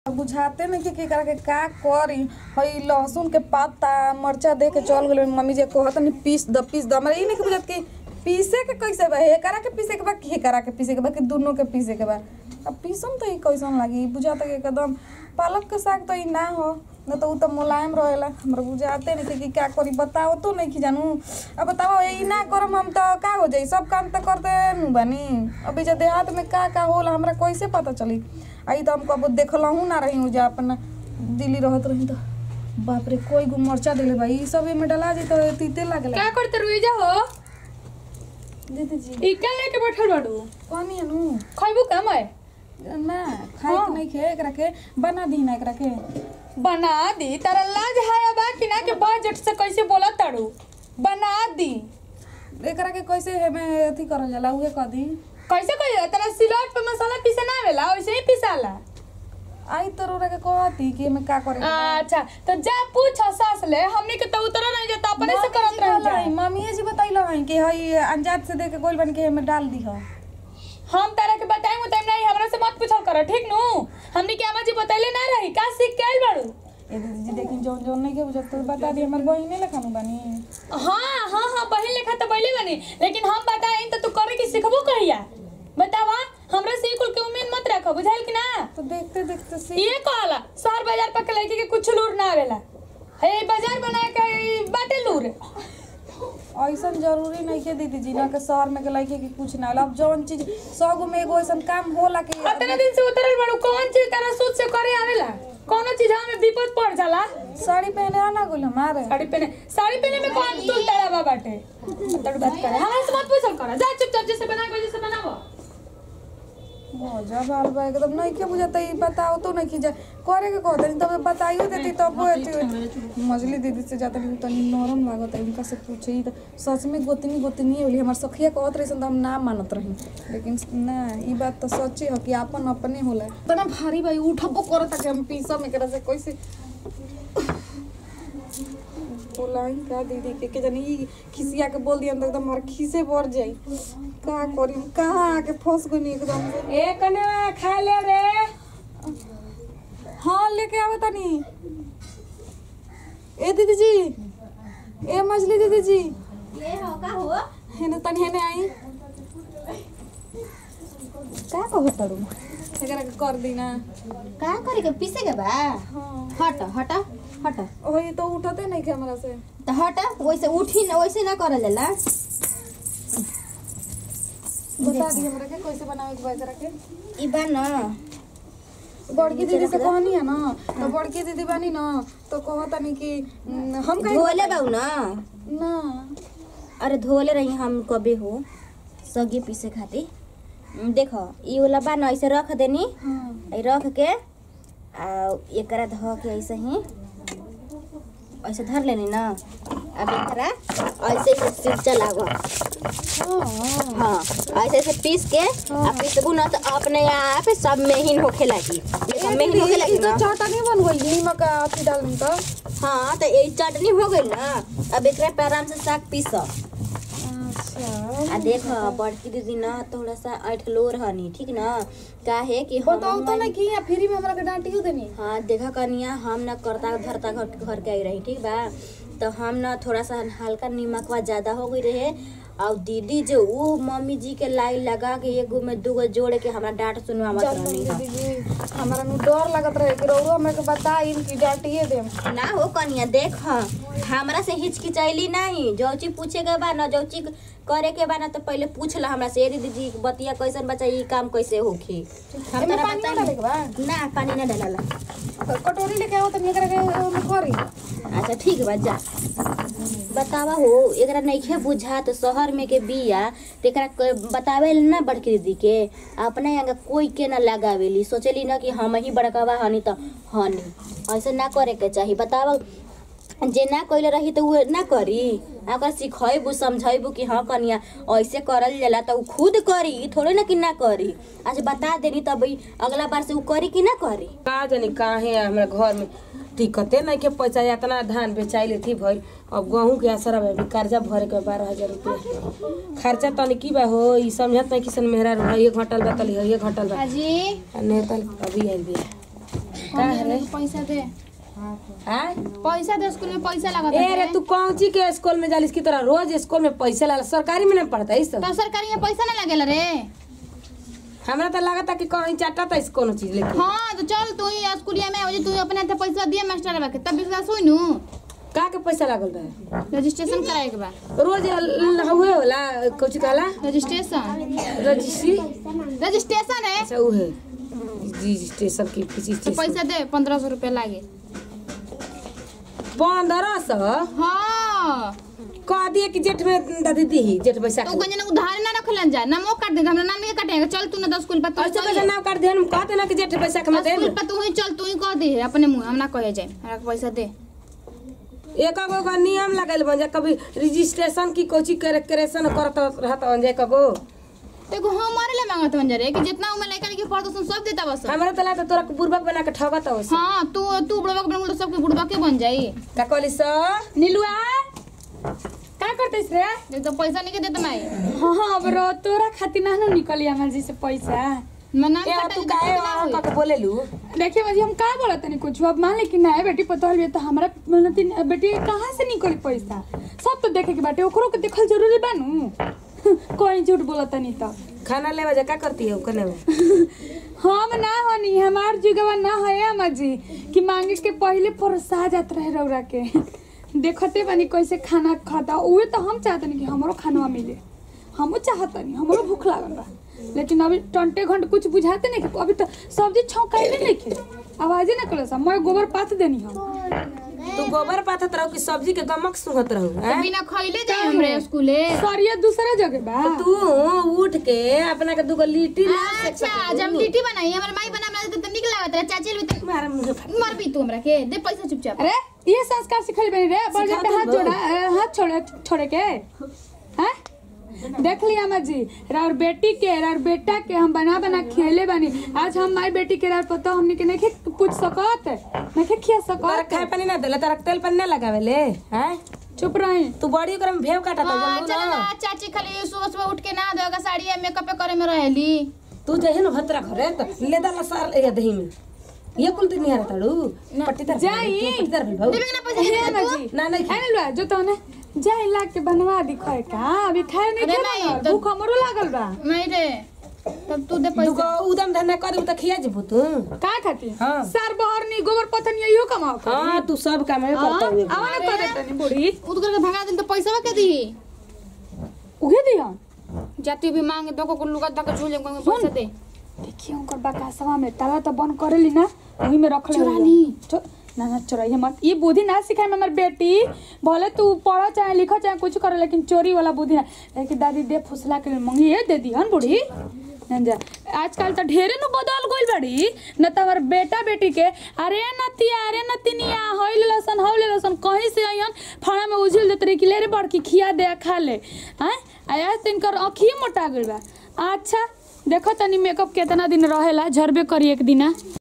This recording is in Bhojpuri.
बुझाते नहीं कि केकरा के का करी हई लहसुन के पत्ता मरचा दे के चल गेल मम्मी जे कहत नहीं पीस द पीस द हमरा ई नहीं कि बुझात कि पीसे के कैसे बा हेकरा के पीसे के बा कि हेकरा के पीसे के बा कि दोनों के पीसे के बा अब पीसम तो ई कैसन लागी बुझाता कि एकदम पालक के साग तो ई ना हो न तो उ तो मुलायम रहेला हमरा बुझाते नहीं कि का करी बताओ तो नहीं कि जानू अब बताओ ई ना करम हम तो का हो जाई सब काम तो करते नु बानी अभी जे देहात में का का होला हमरा कैसे पता चली आई तो हम कबो देखलहू ना रही जा अपन दिल्ली रहत रही तो बाप रे कोई गो मरचा देले भाई ई सब में डला जी तो तीते लागला क्या करते रुईजा हो दीदी जी ई क्या लेके बैठल बाड़ू कौन है नु खइबू का मैं ना खाए के नहीं खे एकरा के बना दी ना एकरा के बना दी तारा लाज हाया बा कि ना के बजट से कैसे बोला ताड़ू बना दी एकरा के कैसे है मैं अथी करल जाला उहे कह दी कैसे कहिए तारा सिलौट पे मसाला पीसे ना आवेला वैसे ही पिसाला आई तो रोरा के कहती कि मैं का करे के बा। अच्छा तो जा पूछ सास ले हमनी के तो उतर नहीं जाता अपने से करत रह जा मम्मी जी बताइलो हन कि हई अंजात से दे के गोल बन के में डाल दी हो हम तारा के बताएं टाइम नहीं हमरा से मत पूछल कर ठीक नु हमनी के अम्मा जी बतैले ना रही का सीख के आइल बाड़ू ए दीदी जी देखी जोन जोन नहीं के बुझत तो बता दी हमर बहिने लेखा नु बानी हाँ हाँ हाँ बहन लेखा तो पहले बनी लेकिन हम बताएं तो तू करे की सिखबो कहिया बतावा हमरा से ई कुल के उम्मीद मत रखो बुझाइल कि ना तो देखते देखते सीख ये कहला शहर बाजार पर के लड़की के कुछ लूर ना आवेला हे बाजार बना के ई बाटे लूर ऐसन जरूरी नहीं के दीदी जी ना के शहर में के लड़के के कुछ ना होला अब जौन चीज सौ गो में एगो ऐसन काम होला कि अतने दिन से उतरल बड़ू कौन चीज तारा सोच से करे आवेला कौनो चीज हमें विपद पड़ जाला साड़ी पहने आना गोल हमारे साड़ी पहने साड़ी पहने में कौन तुल तारा बा बाटे तड़ बात करे हमरा से मत पूछल कर जा चुपचाप जैसे बना के जैसे बनावो मजा बाल बा एकदम नहीं के बुझाता ई बताओ तो नहीं कि जा करे के कहते नहीं तब बताइयो देती तब वो अथी मजली दीदी से जाता नहीं तनी नरम लागत है इनका से पूछे ई तो सच में गोतनी गोतनी होली हमर सखिया कहत रही तो हम ना मानत रही लेकिन ना ई बात तो सच्ची है कि अपन अपने होला तना भारी भाई उठबो करता कि हम पीसा में करा से कैसे बोलाई का दीदी के के जानी ई खिसिया के बोल दिया तो एकदम हमार खीसे बढ़ जाई का करी कहाँ आके फंस गई एकदम ए कने खा ले रे हाँ लेके आओ तनी ए दीदी जी ए मछली दीदी जी ये हो का हो हेने तनी हेने आई का कहो तड़ू एकरा के कर दी ना का करे के पीसे के बा हाँ हट हट हट ओही तो उठते नहीं के हमरा से तो हट वैसे उठी ना वैसे ना करल जाला बता दी हमरा के कैसे बनावे के बा एकरा के ई बा ना बड़की दीदी से कहनी है ना तो बड़की दीदी बानी ना तो कहतनी कि न, हम कहीं धोले बाऊ ना ना अरे धोले रही हम कबे हो सगे पीसे खातिर हम्म, देखो ई वाला बा ना ऐसे रख देनी हाँ ई रख के आ एकरा धो के ऐसे ही ऐसे धर लेनी ना अब एकरा ऐसे ऐसे सिरचा लागो हाँ हाँ ऐसे ऐसे पीस के आ पीसबू ना तो अपने आप सब मेहिन होखे लगी ये सब मेहिन होखे लगी ना चटनी बन गई नीमक का अथी डालनी तो हाँ तो ये चटनी हो गई ना अब एकरा पे आराम से साग पीस अच्छा आ देख बड़की दीदी ना थोड़ा सा अठलोर हनी ठीक ना काहे कि हम बताओ तो नहीं कि यहाँ फ्री में हमरा के डांटियो देनी हाँ देखा कनिया हम ना करता धरता घर घर के आई रही ठीक बा तो हम ना थोड़ा सा हल्का नीमकवा ज्यादा हो गई रहे और दीदी जो वो मम्मी जी के लाइन लगा के एगो में दूगो जोड़ के हमरा डांट सुनवावत चल रहनी दीदी जी हमरा नु डर लगत रहे कि रौरो हमरा के बताई कि डांटिए देम ना हो कनिया देख हमरा से हिचकिचैली नहीं जौची पूछे के बा ना जौची करे के बा ना तो पहले पूछ ला हमरा से "ए दीदी जी बतिया कैसन बच्चा ई काम कैसे होखी हम एमे तोरा पानी ना बताई डाले के बा ना पानी ना डालला कटोरी लेके आओ त एकरा के ओमे करी अच्छा ठीक बा जा बतावा हो एकरा नइखे बुझा तो शहर में के बिया तो एकरा क- बतावे ना बड़की दीदी के अपने यहाँ कोई के ना लगावेली सोचेली ना कि हम ही बड़कावा हनी तो हनी ऐसे ना करे के चाही बतावा जे ना कइले रही तो उ ना करी आ ओकरा सिखैबू समझैबू कि हाँ कनिया ऐसे करल जाला तो उ खुद करी थोड़े ना कि ना करी अच्छा बता देनी तब ई अगला बार से उ करी कि ना करी का जानी काहे हमरा घर में दिक्कते नहीं के पैसा इतना धान बेचाइले थी भइल अब गहूँ के असर में भी कर्जा भरे के बारह हजार रुपया खर्चा तनी की बा हो ई समझत नहीं किसन मेहरा रहा ये घटल बा तली ये घटल बा हाजी आ नहीं तल अभी आइल बिया का रे पैसा दे आय पैसा दे स्कूल में पैसा लगा ए रे तू कौन ची के स्कूल में जालिस की तरह रोज स्कूल में पैसा ला सरकारी में नहीं पढ़ता है सब तो सरकारी में पैसा ना लगेला रे हमरा तो लगता कि कहीं चाटा था कोनो चीज लेके हाँ तो चल तू ही स्कूलिया में आवजे तू अपने हाथे पैसा दिए मास्टर के तब विश्वास होई नु का के पैसा लागल रहे रजिस्ट्रेशन कराए के बा रोज ल- हुए होला कुछ कहला रजिस्ट्रेशन रजिस्ट्री रजिस्ट्रेशन है अच्छा उ है जी स्टेशन की किसी तो पैसा दे पंद्रह सौ रुपया लागे पंद्रह सौ हाँ कह दिए कि जेठ में दादी दी जेठ पैसा तो गंजना उधार ना रखलन जा ना मो काट दे हमरा नाम नहीं काटेगा चल तू ना दस स्कूल पर तू ऐसे चल कैसे नाम काट दे हम कहते ना कि जेठ पैसा के मैं दे स्कूल पर तू ही चल तू ही कह दे अपने मुंह हम ना कहे जाए हमरा के पैसा दे एक गो का नियम लगल बन जा कभी रजिस्ट्रेशन की कोची करेक्शन करत रहत बन जा कगो देखो हमारे लिए मांगत बन जा रे कि जितना उम्र लड़का के पढ़तो सुन सब देता बस हमरा तला तो तोरा बुर्बक बना के ठगत हो हाँ तू तू बुढ़वा के बन सबके बुढ़वा के बन जाई का कहली सर नीलुआ का करतेस रे देख तो पैसा नहीं के देता मैं हाँ हाँ बरो तोरा खातिर ना नु निकली हमर जी से पैसा मैं नाम ए काटे तू के काहे ना होई। का के बोले लू देखिए मजी हम का बोलत नहीं कुछ अब मान ले कि ना बेटी पता है तो हमरा मनती बेटी कहाँ से निकली पैसा सब तो देखे के बाटे ओकरो के देखल जरूरी बानू कोई झूठ बोलत नहीं तो खाना लेवा जा का करती है कने में हम ना हनी हमार जुगवा ना है अम्मा जी कि मांगे के पहले फरसा जात रहे रौरा के देखते बानी कैसे खाना खाता उहे तो हम चाहतनी कि हमरो खाना मिले हमो चाहतनी हमरो भूख लागल बा लेकिन अभी टंटे घंटे कुछ बुझाते नहीं कि अभी तो सब्जी छौकाइले नहीं खे आवाजे ना करे मैं गोबर पात देनी हम तू गोबर पाथत रहू कि सब्जी के गमक सुंघत रहू तो हैं? बिना खइले जाए हमरे स्कूले सरिया दूसरा जगह बा तू उठ के अपना के दूगो लिट्टी ला अच्छा जब लिट्टी बनाई हमर माई बना हमरा तो निक लागत रहे चाची भी तो मारे मुंह फाड़ मर भी तू हमरा के दे पैसा चुपचाप अरे ये संस्कार सिखल बनी रे बड़ सिखा पे हाथ दो। जोड़ा अ, हाथ छोड़े छोड़े के हैं देख लिया अम्मा जी राउर बेटी के राउर बेटा के हम बना बना खियले बानी आज हम माई बेटी के राउर पता हमने के नहीं पूछ सकत नहीं खिया तोरा सकत खाए पानी ना देला तोरा तेल पानी ना लगावेले हैं चुप रही तू बड़ी ओकरा में भेव काटा था हाँ, जानू चल ना ना चाची खाली सुबह सुबह उठ के नहा धोगा साड़ी या मेकअप करे में रहेली तू जहे ना भतरा घरे तो ले दाला सार ए दही में ये कुल तू नहीं हरा ताड़ू पट्टीदार जाई। तू पट्टीदार भेल भाऊ देबे के ना पैसा हे देबे अम्मा तू जी ना नहीं है ना जो तो ने जाए ला के बनवा दी खोए का अभी खाए नहीं अरे खे नहीं, बनल, तो- भूख हमरो लागल बा नहीं रे तब तू दे दूगो पैसा उदम धंधा कर त खिया जेबू तू का खाती हाँ। सार बहर नहीं गोबर पथन यही कमाओ हाँ तू सब काम है करता हुए आवा ना करे तनी बूढ़ी उठ करके भगा दिन तो पैसा के दी उगे दिया जाती भी मांगे दो को लुगा तक झूले को पैसा दे देखिए उनकर बकासवा में ताला तो बंद करेली ना वही में रख ले चुरा ली। चो- ना ना चोराइए मत ये बुद्धि ना सिखाए में हमार बेटी भले तू पढ़ो चाहे लिखो चाहे कुछ करो लेकिन चोरी वाला बुद्धि ना लेकिन दादी दे फुसला के मंगी ये दे दी हन बूढ़ी ना जा आजकल तो ढेरे नु बदल गइल बड़ी न तो हमार बेटा बेटी के अरे नतिया अरे नतिनिया होइल लसन होइल लसन कहीं से आयन फड़ा में उझिल देत रही कि ले रे बड़की खिया दे खा ले हैं आया तिनकर अखिए मोटा गइल बा अच्छा देखो तनी मेकअप केतना दिन रहेला झरबे करी एक दिना